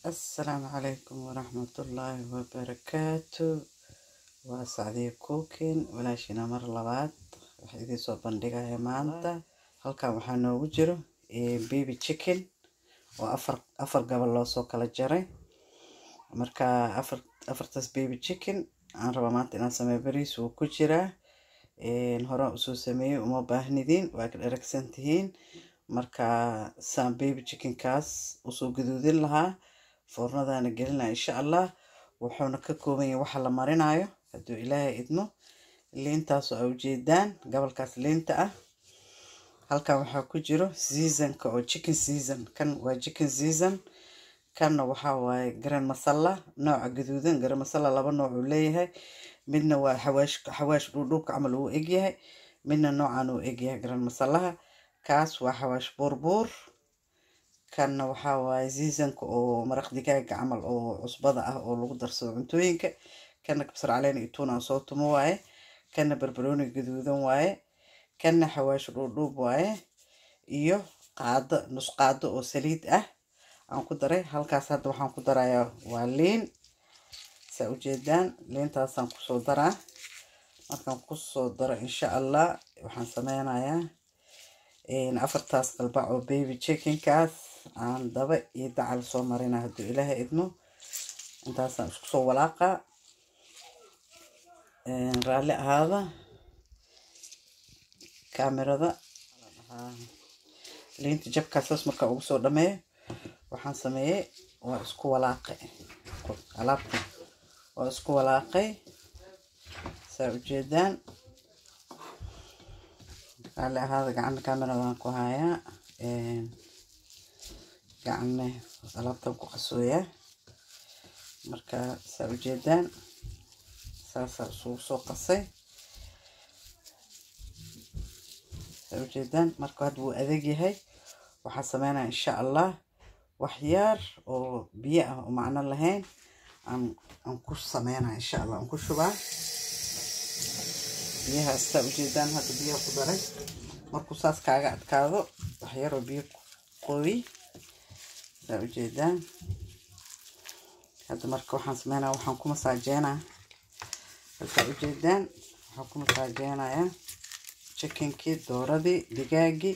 asalaamu calaykum waraxmatullaahi wabarakaatu waa sacdiya cookin walaashina mar labaad waxaa idiin soo bandhigaya maanta halkan waxaa noogu jiro baby chicken oo afar afar gabal loosoo kala jaray marka afar afartaas baby chicken aan rabaa maanta inaan sameeyo bariis wuu ku jiraa horaan usoo sameeyey uma baahnidiin waa ka dharagsan tihiin marka saan baby chickenkaas usoo gaduudin lahaa foornadaana gelin lahaa insha allah wuxuuna ka kooban yahay waxa la marinayo hadduu ilaahay idmo liintaasoo a ujeedaan gobolkaas liinta ah halkan waxaa ku jiro seasonka oo chicken season kan waa chicken season kanna waxaa waaye garan masala nooca gaduudan garan masala laba nooc uu leeyahay midna waa xawaash xawaash dhuudhuubka camal uu egyahay midna noocan uu egyahay garan masalaha kaas waa xawaash buurbuur kanna waxaa waaye seasonka oo maraq digaaga camal oo cusbada ah oo lagu darsado cuntooyinka kanna kabsar caleen iyo tuuna soo tumo waaye kanna barbarooni gaduudan waaye kanna xawaash dhuudhuub waaye iyo qaado nus qaado oo saliid ah aan ku daray halkaas hadda waxaan ku darayaa waa liin saa ujeedaan liintaasaan kusoo daraa markaan kusoo daro insha allah waxaan sameynayaa afartaas qalbac oo baby chickenkaas aan daba iyo dacal soo marina hadduu ilaahay idmo intaasaan isku soo walaaqa raalli ahaada kaamirada liinta jabkaasaas markaa ugu soo dhameeyo waxaan sameeyey waa isku walaaqay alaabta waa isku walaaqay saa ujeedaan raalli ahaada gacana kaamiradan ku hayaa gacane alaabtan ku qasooyaa marka saa ujeedaan saasaa isugu soo qasay saa ujeedaan marka hadda wuu adeeg yahay waxaan sameynaya insha allah waxyaar oo biyo ah oo macno lahayn aan aan ku sameynaya insha allah aan ku shubaa biyahaas saa ujeedaan hadda biyaha ku daray markuu saas kaaga adkaado waxyaroo biyo qoy saa ujeedaan hadda marka waxaan sameynaya waxaan ku masaajeynaa saa ujeedaan waxaan ku masaajeynayaa chickenkii dooradii digaagii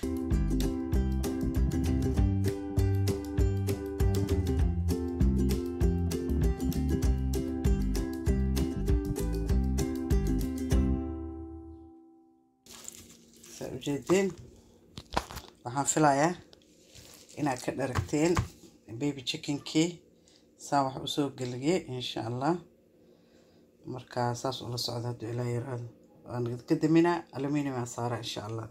saa ujeedeen waxaan filayaa inaad ka dharagteen baby chickenkii saan wax usoo geliyey insha allah marka saas ula socda hadduu ilaa yaraado waan ka daminaa aluminium aan saara insha allah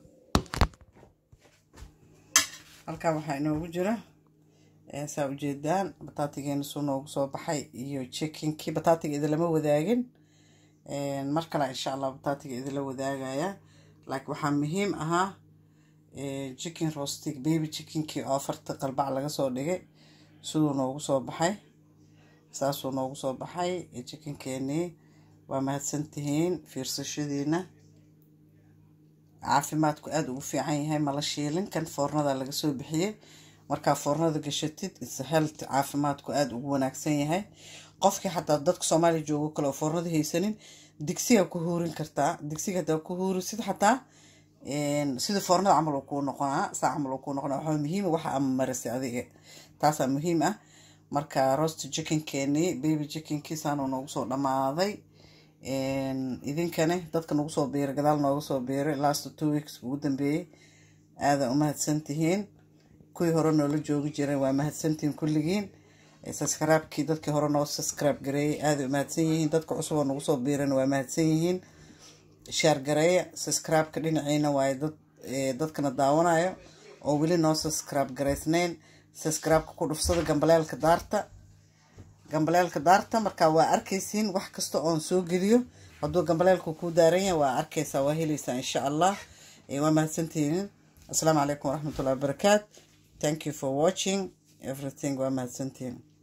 halkan waxaa inoogu jira saa ujeedaan bataatigeena suu noogu soo baxay iyo chickenkii bataatiga idilama wadaagin mar kale insha allah bataatiga idila wadaagaya laakiin waxaa muhiim ahaa chicken rostig baby chickenkii oo afarta qalbac laga soo dhigay siduu noogu soo baxay saasuu noogu soo baxay chickenkeenii waa mahadsantihiin fiirsashadiina caafimaadku aada ugu fiican yahay mala shiilin kan foornada laga soo bixiyey markaa foornada gashatid is health caafimaadku aada ugu wanaagsan yahay qofkii xataa dadka soomaaliya joogo kale oo foornada haysanin digsiga ku huurin kartaa digsiga hadaa ku huurisid xataa sida foornada camal uu kuu noqonaa saa camal uu kuu noqonaa waxaa muhiima waxa ama marisay adiga taasaa muhiim ah marka roast chickenkeenii baby chickenkii saanuu noogu soo dhammaaday idinkane dadka nagu soo biiray gadaal nooga soo biiray last two weeks ugu dambeeyey aada umahadsantihiin kuwii hore noola joogi jiray waa mahadsantihiin kulligiin subscribe-kii dadkii hore noo subscribe gareeyay aada umahadsan yihiin dadka cusub oo nagu soo biirana waa mahadsan yihiin shaar gareeya subscribe-ka dhinaciina waaye dad dadkana daawanayo oo weli noo subscribe garaysnayn subscribe-ka ku dhufsada gambaleelka daarta gambaleelka daarta marka waa arkaysiin wax kasta oon soo geliyo hadduu gambaleelku kuu daaran yahay waa arkaysaa waa helaysaa insha allah waa mahadsantihiin asalaamu calaykum waraxmatullahi wabarakaat thank you for watching everything waa mahadsantihiin